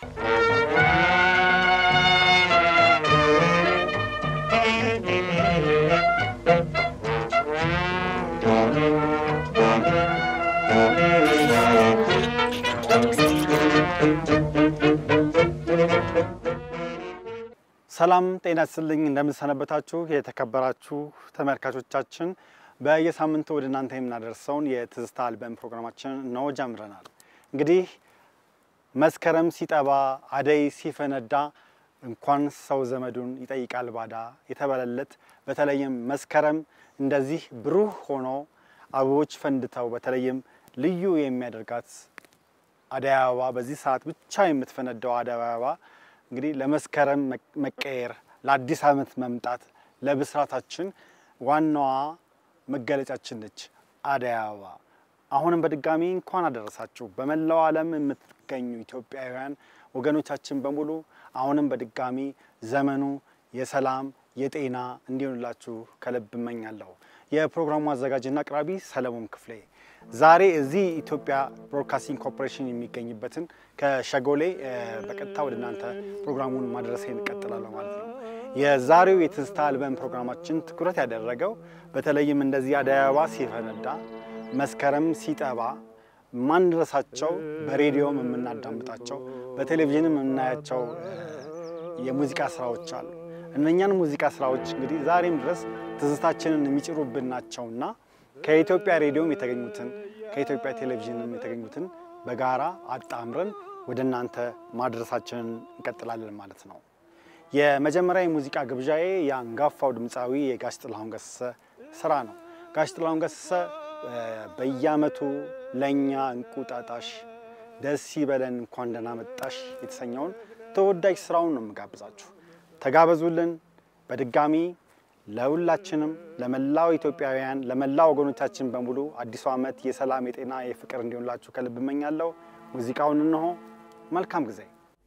ሰላም ጤና ይስጥልኝ። እንደምንሰነበታችሁ የተከበራችሁ ተመልካቾቻችን፣ በየሳምንቱ ወደ እናንተ የምናደርሰውን የትዝታ አልበም ፕሮግራማችን ነው ጀምረናል። እንግዲህ መስከረም ሲጠባ አደይ ሲፈነዳ እንኳን ሰው ዘመዱን ይጠይቃል ባዳ የተባለለት በተለይም መስከረም እንደዚህ ብሩህ ሆኖ አበቦች ፈንድተው በተለይም ልዩ የሚያደርጋት አደይ አበባ በዚህ ሰዓት ብቻ የምትፈነዳው አደይ አበባ እንግዲህ ለመስከረም መቀየር ለአዲስ ዓመት መምጣት ለብስራታችን ዋናዋ መገለጫችን ነች አደይ አበባ። አሁንም በድጋሚ እንኳን አደረሳችሁ። በመላው ዓለም የምትገኙ ኢትዮጵያውያን ወገኖቻችን በሙሉ አሁንም በድጋሚ ዘመኑ የሰላም የጤና እንዲሆንላችሁ ከልብ እመኛለሁ። የፕሮግራሙ አዘጋጅና አቅራቢ ሰለሞን ክፍሌ ዛሬ እዚህ ኢትዮጵያ ብሮድካስቲንግ ኮርፖሬሽን የሚገኝበትን ከሸጎሌ በቀጥታ ወደ እናንተ ፕሮግራሙን ማድረሴን እቀጥላለሁ ማለት ነው። የዛሬው የትዝታ አልበም ፕሮግራማችን ትኩረት ያደረገው በተለይም እንደዚህ አደይ አበባ ሲፈነዳ መስከረም ሲጠባ ማንረሳቸው በሬዲዮም የምናዳምጣቸው በቴሌቪዥንም የምናያቸው የሙዚቃ ስራዎች አሉ። እነኛን ሙዚቃ ስራዎች እንግዲህ ዛሬም ድረስ ትዝታችንን የሚጭሩብን ናቸውና ከኢትዮጵያ ሬዲዮም የተገኙትን ከኢትዮጵያ ቴሌቪዥንም የተገኙትን በጋራ አጣምረን ወደ እናንተ ማድረሳችንን እንቀጥላለን ማለት ነው። የመጀመሪያ የሙዚቃ ግብዣዬ የአንጋፋው ድምፃዊ የጋሽ ጥላሁን ገሰሰ ስራ ነው። ጋሽ ጥላሁን ገሰሰ በየዓመቱ ለእኛ እንቁጣጣሽ ደስ ይበለን እንኳን ደህና መጣሽ የተሰኘውን ተወዳጅ ስራውን ነው የምጋብዛችሁ። ተጋበዙልን። በድጋሚ ለሁላችንም ለመላው ኢትዮጵያውያን ለመላው ወገኖቻችን በሙሉ አዲሱ ዓመት የሰላም የጤና የፍቅር እንዲሆንላችሁ ከልብ እመኛለሁ። ሙዚቃውን እንሆ። መልካም ጊዜ።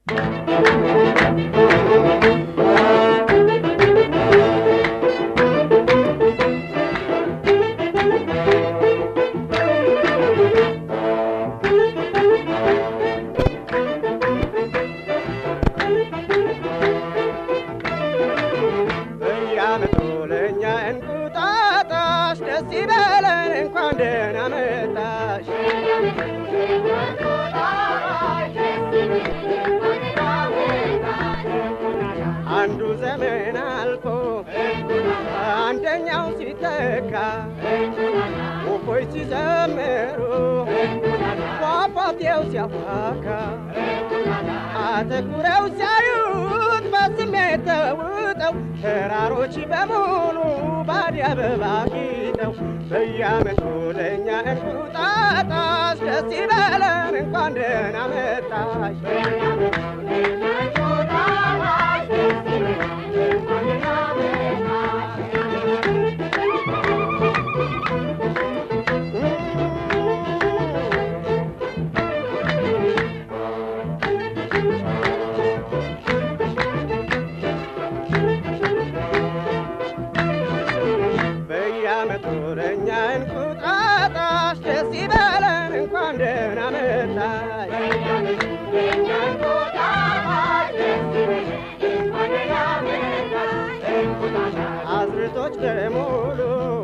ደስ ይበለን እንኳን ደህና መጣሽ አንዱ ዘመን አልፎ አንደኛው ሲተካ ወፎች ሲዘምሩ ፏፏቴው ሲያፏካ አተኩረው ሲያዩት በስሜት ተውጠው ተራሮች በሙሉ ባዲ አበባ ጊጠው በየዓመቱ ለእኛ እንቁጣጣሽ ደስ ይበለን እንኳን ደህና መጣሽ በየዓመቱ ለእኛ እንቁጣጣሽ ደስ ይበለን እንኳን ደህና መጣሽ አዝርቶች በሙሉ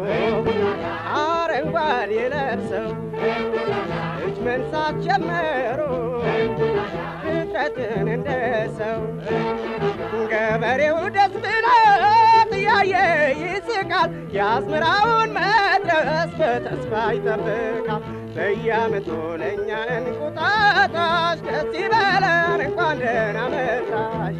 አረንጓዴ ለብሰው እጅ መንሳት ጀመሩ ፍጥረትን እንደ ሰው ገበሬው ደስ ብሎት እያየ ይስቃል የአዝመራውን መድረስ በተስፋ ይጠብቃል በየዓመቱ ለእኛ እንቁጣጣሽ ደስ ይበለን እንኳን ደህና መጣሽ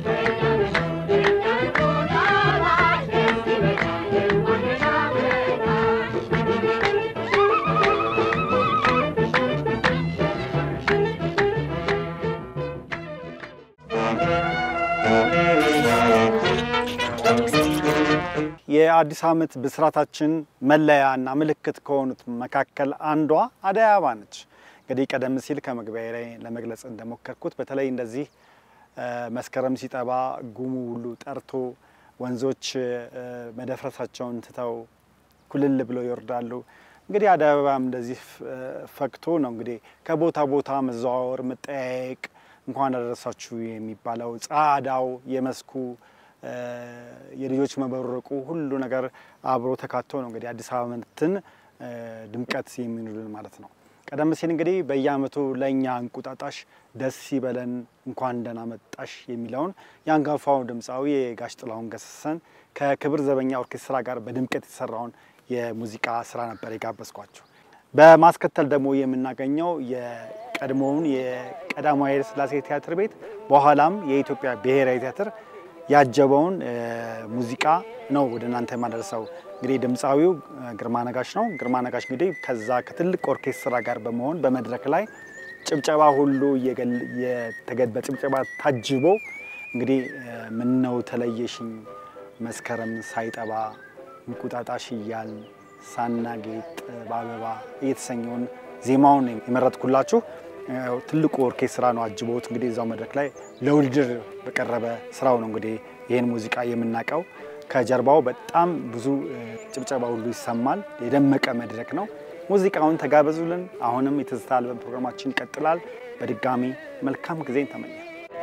የአዲስ ዓመት ብስራታችን መለያ እና ምልክት ከሆኑት መካከል አንዷ አደይ አበባ ነች። እንግዲህ ቀደም ሲል ከመግቢያ ላይ ለመግለጽ እንደሞከርኩት በተለይ እንደዚህ መስከረም ሲጠባ ጉሙ ሁሉ ጠርቶ ወንዞች መደፍረሳቸውን ትተው ኩልል ብለው ይወርዳሉ። እንግዲህ አደይ አበባም እንደዚህ ፈክቶ ነው እንግዲህ ከቦታ ቦታ መዘዋወር፣ መጠያየቅ፣ እንኳን አደረሳችሁ የሚባለው ጸዓዳው፣ የመስኩ የልጆች መበረቁ ሁሉ ነገር አብሮ ተካቶ ነው እንግዲህ አዲስ ዓመትን ድምቀት የሚውሉልን ማለት ነው። ቀደም ሲል እንግዲህ በየዓመቱ ለእኛ እንቁጣጣሽ ደስ ይበለን እንኳን ደህና መጣሽ የሚለውን የአንጋፋው ድምፃዊ የጋሽ ጥላሁን ገሰሰን ከክብር ዘበኛ ኦርኬስትራ ጋር በድምቀት የተሰራውን የሙዚቃ ስራ ነበር የጋበዝኳቸው። በማስከተል ደግሞ የምናገኘው የቀድሞውን የቀዳማዊ ኃይለ ሥላሴ ቲያትር ቤት በኋላም የኢትዮጵያ ብሔራዊ ቲያትር ያጀበውን ሙዚቃ ነው ወደ እናንተ የማደርሰው። እንግዲህ ድምፃዊው ግርማ ነጋሽ ነው። ግርማ ነጋሽ እንግዲህ ከዛ ከትልቅ ኦርኬስትራ ጋር በመሆን በመድረክ ላይ ጭብጨባ ሁሉ በጭብጨባ ታጅቦ እንግዲህ ምነው ተለየሽኝ መስከረም ሳይጠባ እንቁጣጣሽ እያል ሳናጌጥ በአበባ እየተሰኘውን ዜማውን የመረጥኩላችሁ ትልቁ ኦርኬስትራ ነው አጅቦት እንግዲህ እዛው መድረክ ላይ ለውድድር በቀረበ ስራው ነው እንግዲህ ይህን ሙዚቃ የምናውቀው። ከጀርባው በጣም ብዙ ጭብጨባ ሁሉ ይሰማል። የደመቀ መድረክ ነው። ሙዚቃውን ተጋበዙልን። አሁንም የትዝታ አልበም ፕሮግራማችን ይቀጥላል። በድጋሚ መልካም ጊዜን ተመኘ።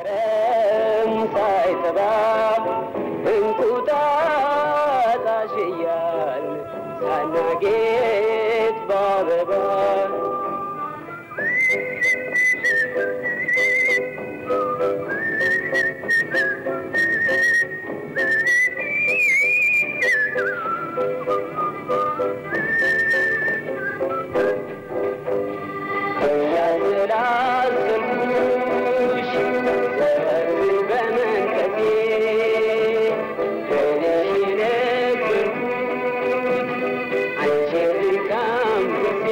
ሳይጠባ እንቁጣጣሽ እያል ሳናጌጥ በአበባ ያንዘላዘልኩሽ ዘወትር በመንፈሴ ከልጅ የነበርኩት አንቺን ልካም ክሴ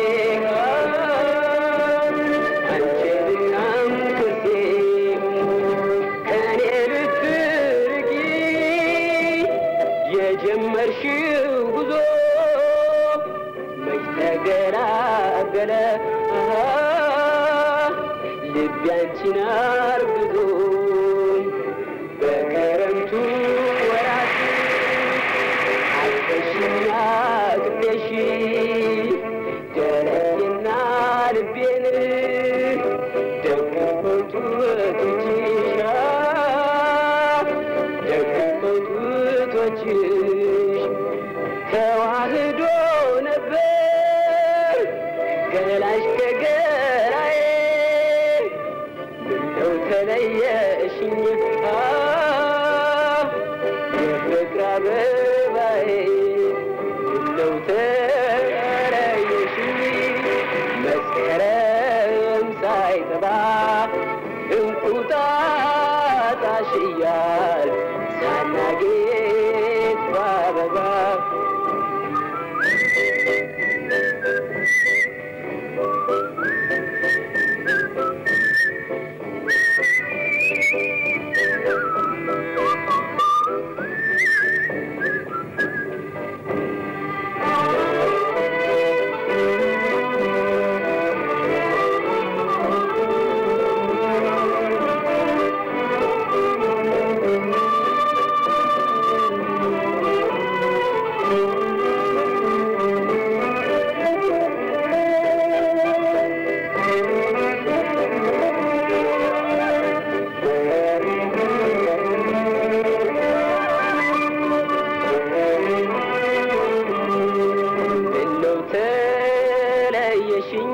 አንቺን ልካም ክሴ ከኔ ልትርቂ የጀመርሽው ጉዞ መች ተገላገለ ልቤ አንቺን አርግዞ በክረምቱ ወራት አልፈሽና ቅቤሽ ደረቴና ልቤን ደግፎቱ ጡቶችሽ ደግፎቱ ጡቶችሽ ተዋህዶ ነበር ገላሽ ከገላዬ ምነው ተለየሽኝ የፍቅር አበባዬ ምነው ተለየሽኝ መስከረም ሳይጠባ እንቁጣጣሽ እያል ሳናጌጥ በአበባ ምነው ተለየሽኝ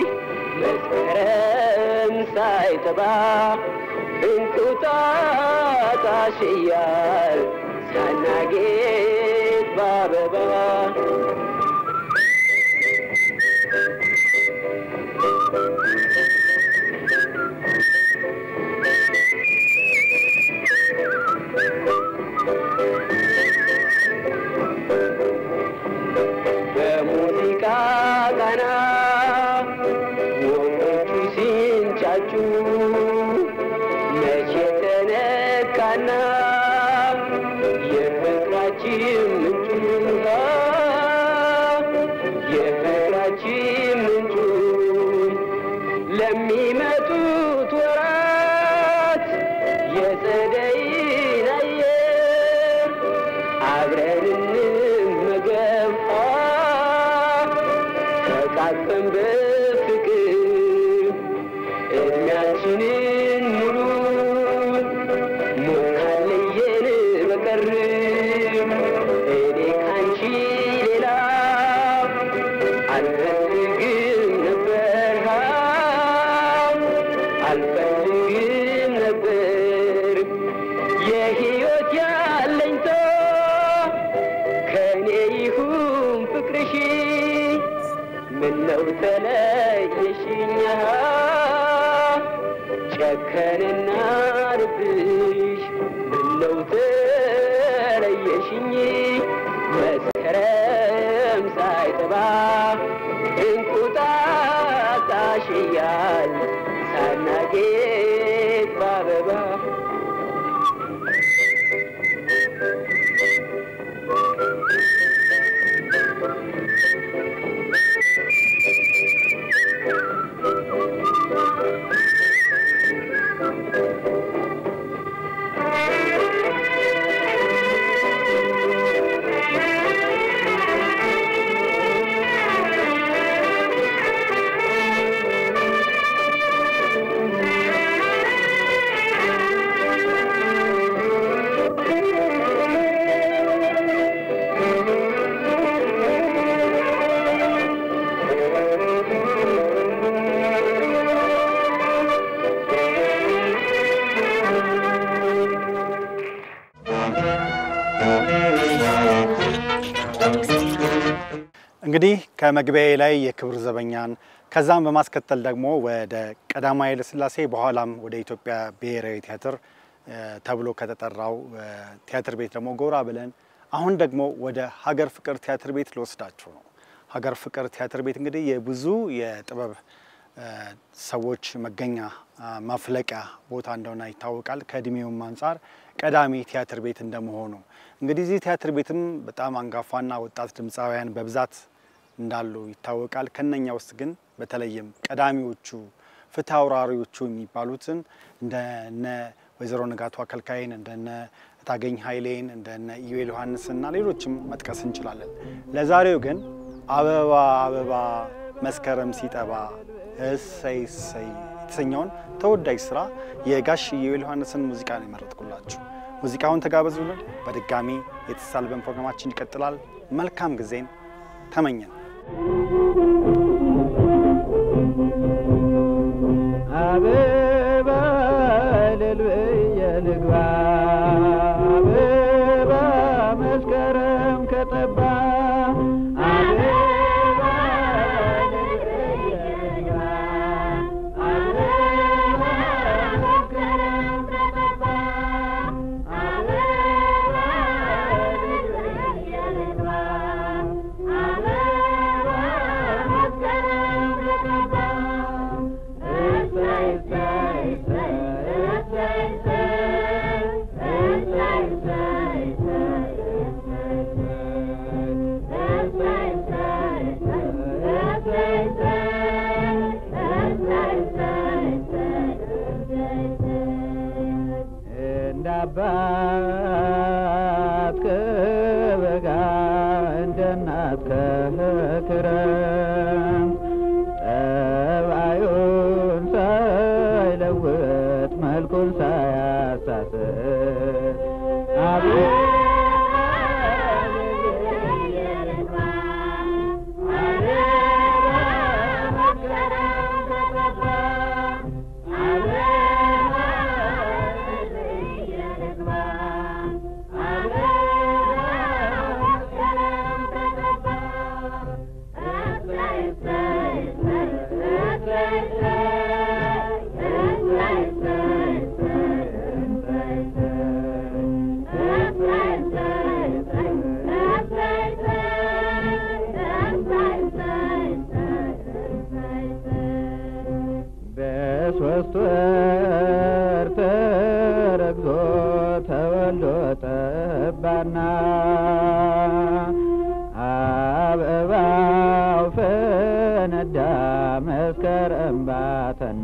መስከረም ሳይጠባ እንቁጣጣሽ እያል ሳናጌጥ በአበባ በሙዚቃ ቃና ወፎቹ ሲንጫጩ መቼ ተነካና የፍቅራችን ምንጩ የፍቅራችን ምንጩ ለሚመጡት ወራት የጸደይን አየር አብረን እንመገብ ተቃቅፈን በፍቅር እድሜያችንን ጨከንና ልብሽ ምነው ተለየሽኝ መስከረም ሳይጠባ እንቁጣጣሽ እያል ሳናጌጥ በአበባ እንግዲህ ከመግቢያዬ ላይ የክብር ዘበኛን ከዛም በማስከተል ደግሞ ወደ ቀዳማዊ ኃይለ ሥላሴ በኋላም ወደ ኢትዮጵያ ብሔራዊ ቲያትር እ ተብሎ ከተጠራው እ ቲያትር ቤት ደግሞ ጎራ ብለን አሁን ደግሞ ወደ ሀገር ፍቅር ቲያትር ቤት ልወስዳችሁ ነው። ሀገር ፍቅር ቲያትር ቤት እንግዲህ የብዙ የጥበብ እ ሰዎች መገኛ አ ማፍለቂያ ቦታ እንደሆነ ይታወቃል። ከእድሜውም አንጻር ቀዳሚ ቲያትር ቤት እንደመሆኑ እንግዲህ እዚህ ቲያትር ቤትም በጣም አንጋፋና ወጣት ድምፃውያን በብዛት እንዳሉ ይታወቃል። ከነኛ ውስጥ ግን በተለይም ቀዳሚዎቹ ፍትሐ አውራሪዎቹ የሚባሉትን እንደነ ወይዘሮ ንጋቱ አከልካይን እንደነ ታገኝ ኃይሌን እንደነ ኢዩኤል ዮሐንስና ሌሎችም መጥቀስ እንችላለን። ለዛሬው ግን አበባ አበባ መስከረም ሲጠባ እሰይ እሰይ የተሰኘውን ተወዳጅ ስራ የጋሽ ኢዩኤል ዮሐንስን ሙዚቃ ነው የመረጥኩላችሁ። ሙዚቃውን ተጋበዙልን። በድጋሚ የትዝታ አልበም ፕሮግራማችን ይቀጥላል። መልካም ጊዜን ተመኘን። አበባ ልልብየ ልግባ አበባ መስከረም ከጠባ አበባ ልልብየ ልግባ አበባ መስከረም ከጠባ አበባ ልልብየ ልግባ አበባ መስከረም ከጠባ እንደ አባት ከበጋ እንደ እናት ከክረምት ጠባዩን ሳይለውጥ መልኩን ሳያሳስት አቤት በሶስት ወር ተረግዞ ተወልዶ ጠባና አበባው ፈነዳ መስከረም ባተና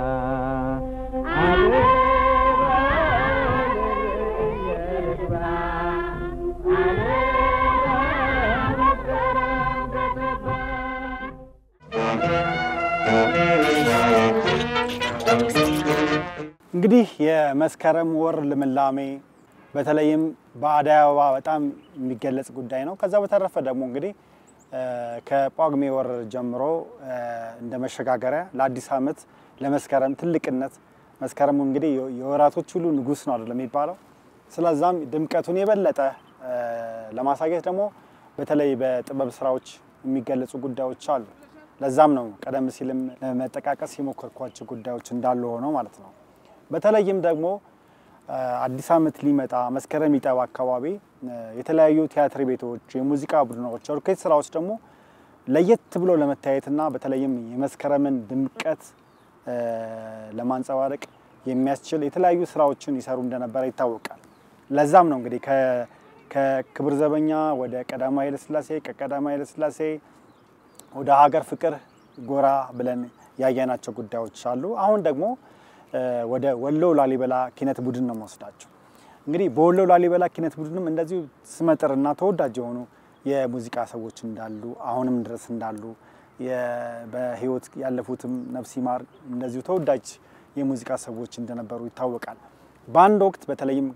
እንግዲህ የመስከረም ወር ልምላሜ በተለይም በአደይ አበባ በጣም የሚገለጽ ጉዳይ ነው። ከዛ በተረፈ ደግሞ እንግዲህ እ ከጳጉሜ ወር ጀምሮ እ እንደ መሸጋገሪያ ለአዲስ ዓመት ለመስከረም ትልቅነት መስከረሙ እንግዲህ የ- የወራቶች ሁሉ ንጉሥ ነው አይደለም የሚባለው። ስለዛም ድምቀቱን የበለጠ እ ለማሳየት ደግሞ በተለይ በጥበብ ስራዎች የሚገለጹ ጉዳዮች አሉ። ለዛም ነው ቀደም ሲልም ለመጠቃቀስ የሞከርኳቸው ጉዳዮች እንዳሉ ሆነው ማለት ነው። በተለይም ደግሞ አዲስ ዓመት ሊመጣ መስከረም ሊጠባ አካባቢ የተለያዩ ቲያትር ቤቶች፣ የሙዚቃ ቡድኖች፣ ኦርኬስትራዎች ደግሞ ለየት ብሎ ለመታየትና በተለይም የመስከረምን ድምቀት ለማንጸባረቅ የሚያስችል የተለያዩ ስራዎችን ይሰሩ እንደነበረ ይታወቃል። ለዛም ነው እንግዲህ ከክብር ዘበኛ ወደ ቀዳማዊ ኃይለሥላሴ ከቀዳማዊ ኃይለሥላሴ ወደ ሀገር ፍቅር ጎራ ብለን ያየናቸው ጉዳዮች አሉ። አሁን ደግሞ ወደ ወሎ ላሊበላ ኪነት ቡድን ነው መወስዳቸው። እንግዲህ በወሎ ላሊበላ ኪነት ቡድንም እንደዚሁ ስመጥርና ተወዳጅ የሆኑ የሙዚቃ ሰዎች እንዳሉ አሁንም ድረስ እንዳሉ በህይወት ያለፉትም ነፍስ ይማር እንደዚሁ ተወዳጅ የሙዚቃ ሰዎች እንደነበሩ ይታወቃል። በአንድ ወቅት በተለይም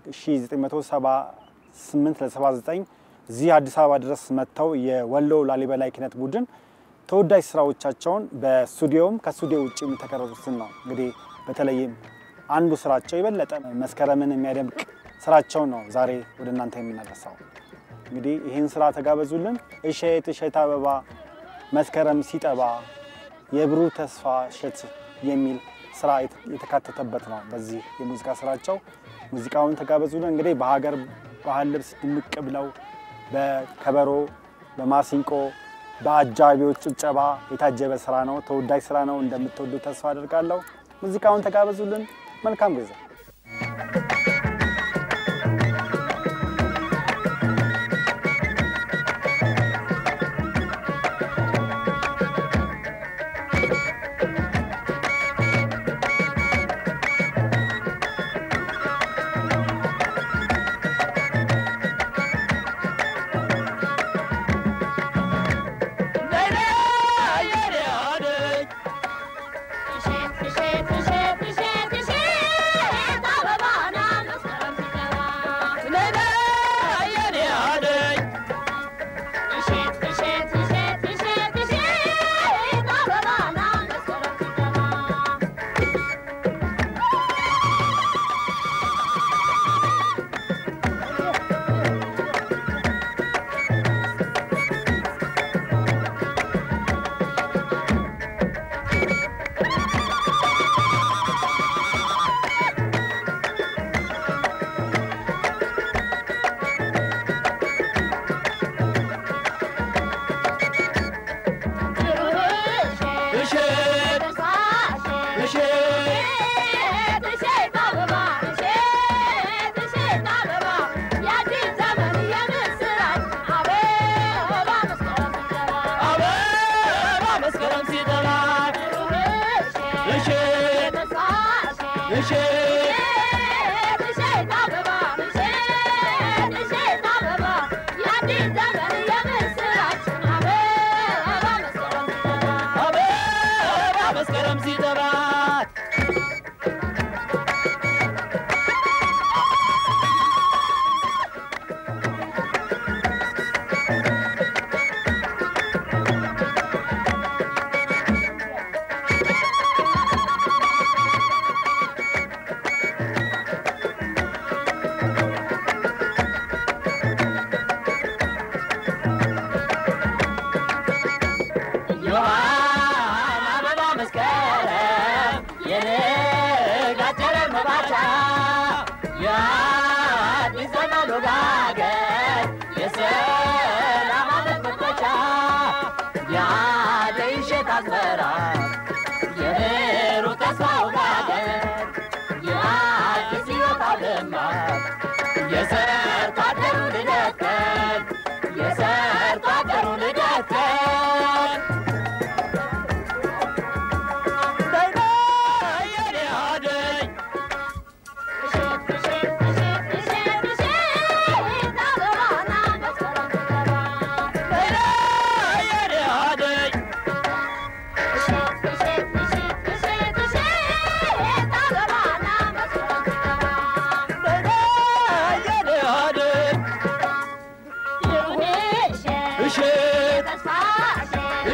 1978 ለ79 እዚህ አዲስ አበባ ድረስ መጥተው የወሎ ላሊበላ ኪነት ቡድን ተወዳጅ ስራዎቻቸውን በስቱዲዮም ከስቱዲዮ ውጭ የተቀረጹትን ነው እንግዲህ በተለይም አንዱ ስራቸው የበለጠ መስከረምን የሚያደምቅ ስራቸው ነው ዛሬ ወደ እናንተ የምናደርሰው። እንግዲህ ይህን ስራ ተጋበዙልን። እሸት እሸት አበባ መስከረም ሲጠባ የብሩህ ተስፋ እሸት የሚል ስራ የተካተተበት ነው። በዚህ የሙዚቃ ስራቸው ሙዚቃውን ተጋበዙልን። እንግዲህ በሀገር ባህል ልብስ ድምቅ ብለው በከበሮ በማሲንቆ በአጃቢዎች ጭብጨባ የታጀበ ስራ ነው። ተወዳጅ ስራ ነው። እንደምትወዱ ተስፋ አድርጋለሁ። ሙዚቃውን ተጋበዙልን። መልካም ጊዜ።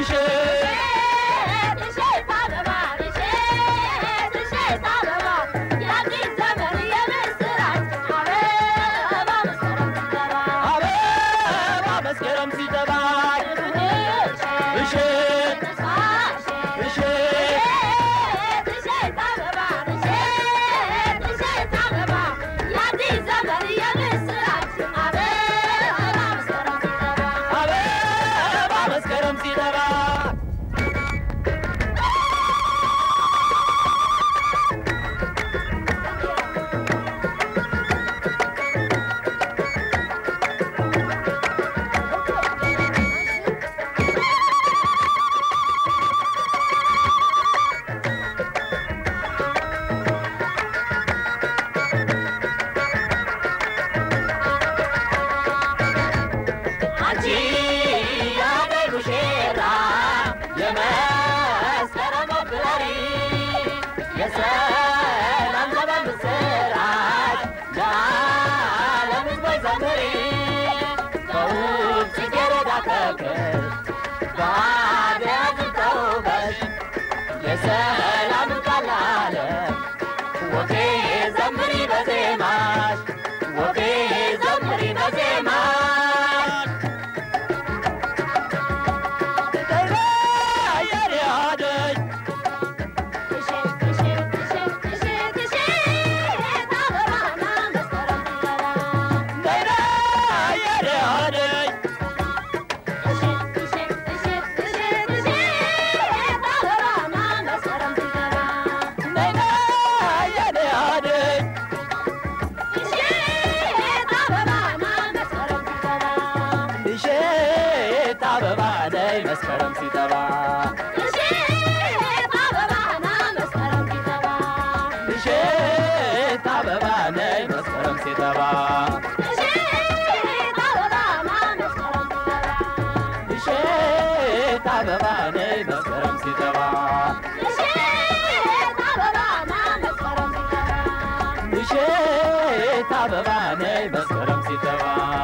እሸት እባክሽ ባደያ ዝተውበሽ የሰላም ቃል ዓለም ወፌ ዘምሪ በዜማሽ ወፌ ዘምሪ በዜማሽ አየር ያደኝ ነይና አየር ያደኝ ነይና አየር ያደኝ እሼት አበባ ነይ መስከረም ሲጠባ እሼት አበባ ነይ መስከረም ሲጠባ እሼት አበባ ነይ መስከረም ሲጠባ እሼት አበባ ነይ መስከረም ሲጠባ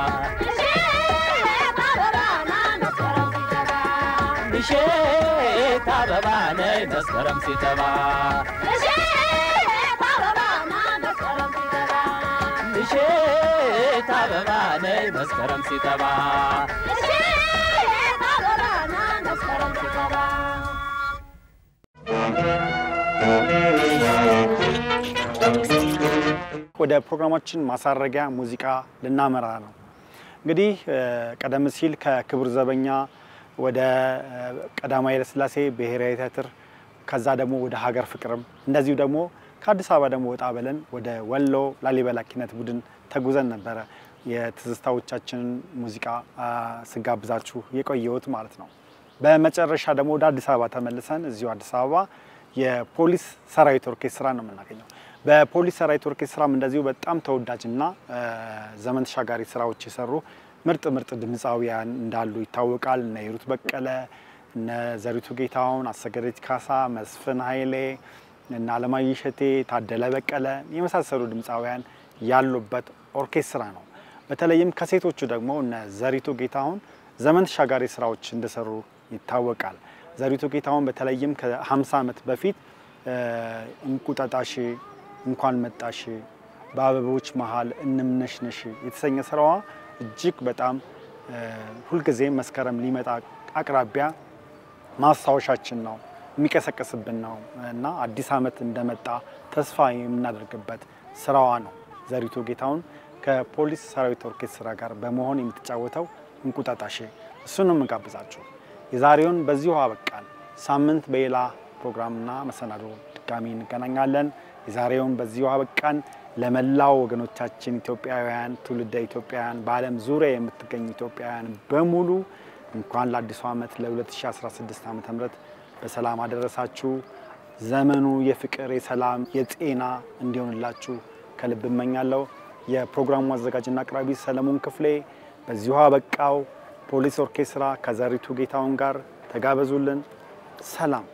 እሼት አበባ ነይ መስከረም ሲጠባ እሼት አበባ ነይ መስከረም ሲጠባ ወደ ፕሮግራማችን ማሳረጊያ ሙዚቃ ልናመራ ነው። እንግዲህ እ፣ ቀደም ሲል ከክቡር ዘበኛ ወደ እ፣ ቀዳማዊ ኃይለሥላሴ ብሔራዊ ቲያትር ከዛ ደግሞ ወደ ሀገር ፍቅርም እንደዚሁ ደግሞ ከአዲስ አበባ ደግሞ ወጣ ብለን ወደ ወሎ ላሊበላ ኪነት ቡድን ተጉዘን ነበረ የትዝታዎቻችንን ሙዚቃ አ፣ ስጋብዛችሁ የቆየሁት ማለት ነው። በመጨረሻ ደግሞ ወደ አዲስ አበባ ተመልሰን እዚሁ አዲስ አበባ የፖሊስ ሰራዊት ኦርኬስትራ ነው የምናገኘው። በፖሊስ ሰራዊት ኦርኬስትራም እንደዚሁ በጣም ተወዳጅና እ፣ ዘመን ተሻጋሪ ስራዎች የሰሩ ምርጥ ምርጥ ድምፃውያን እንዳሉ ይታወቃል። እነ ሂሩት በቀለ፣ እነ ዘሪቱ ጌታሁን፣ አሰገደች ካሳ፣ መስፍን ኃይሌ፣ እነ አለማየሁ እሸቴ፣ ታደለ በቀለ የመሳሰሉ ድምፃውያን ያሉበት ኦርኬስትራ ነው። በተለይም ከሴቶቹ ደግሞ እነ ዘሪቱ ጌታሁን ዘመን ተሻጋሪ ስራዎች እንደሰሩ ይታወቃል። ዘሪቱ ጌታሁን በተለይም ከ50 ዓመት በፊት እ፣ እንቁጣጣሽ እንኳን መጣሽ፣ በአበቦች መሀል እንምነሽነሽ የተሰኘ ስራዋ እጅግ በጣም እ፣ ሁልጊዜም መስከረም ሊመጣ አቅራቢያ ማስታወሻችን ነው፣ የሚቀሰቅስብን ነው እና አዲስ ዓመት እንደመጣ ተስፋ የምናደርግበት ስራዋ ነው። ዘሪቱ ጌታሁን ከፖሊስ ሰራዊት ኦርኬስትራ ጋር በመሆን የምትጫወተው እንቁጣጣሽ እሱን ነው የምጋብዛችሁ። የዛሬውን በዚሁ አበቃን። ሳምንት በሌላ ፕሮግራምና መሰናዶ ድጋሚ እንገናኛለን። የዛሬውን በዚሁ አበቃን። ለመላው ወገኖቻችን ኢትዮጵያውያን፣ ትውልደ ኢትዮጵያውያን፣ በዓለም ዙሪያ የምትገኙ ኢትዮጵያውያን በሙሉ እንኳን ለአዲሱ ዓመት ለ2016 ዓ ም በሰላም አደረሳችሁ። ዘመኑ የፍቅር፣ የሰላም፣ የጤና እንዲሆንላችሁ ከልብ እመኛለሁ። የፕሮግራሙ አዘጋጅና አቅራቢ ሰለሞን ክፍሌ በዚሁ አበቃው። ፖሊስ ኦርኬስትራ ከዘሪቱ ጌታውን ጋር ተጋበዙልን። ሰላም።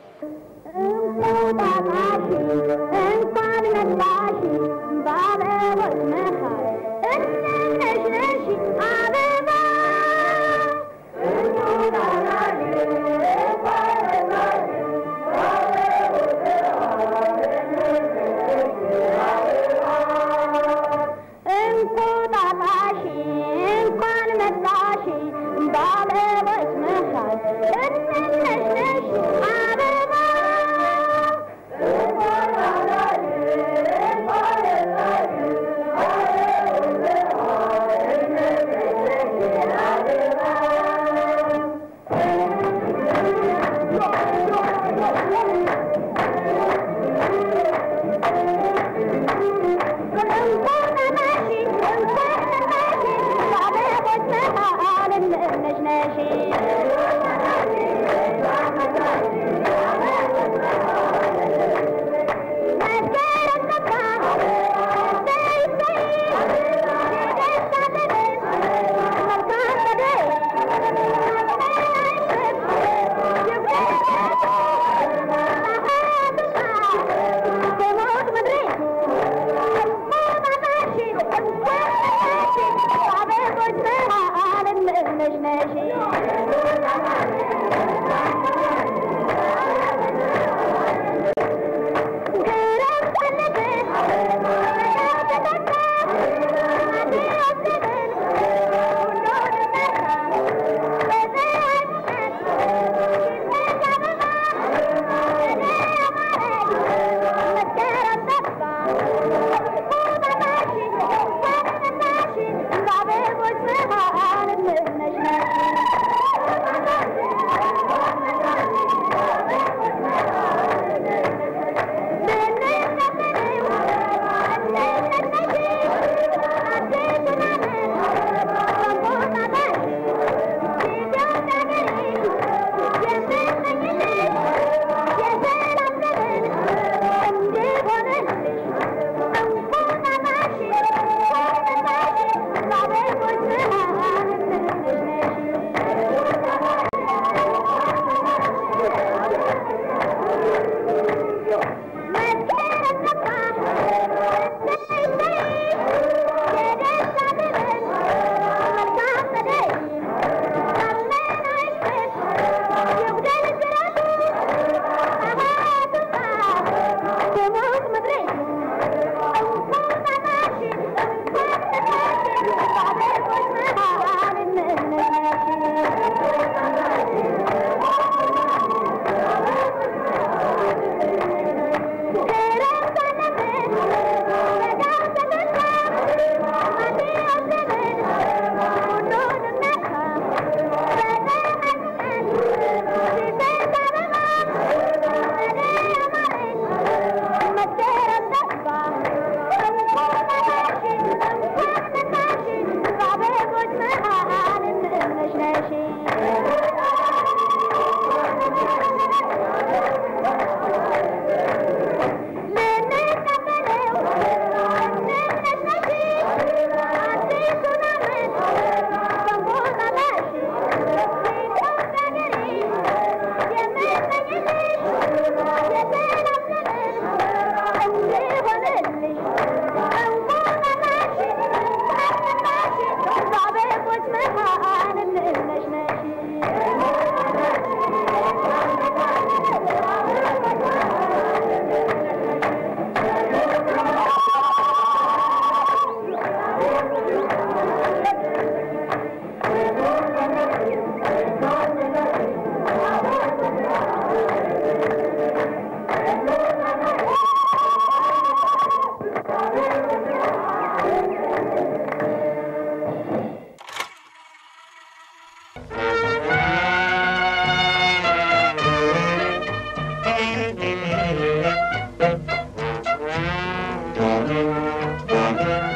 ሀገር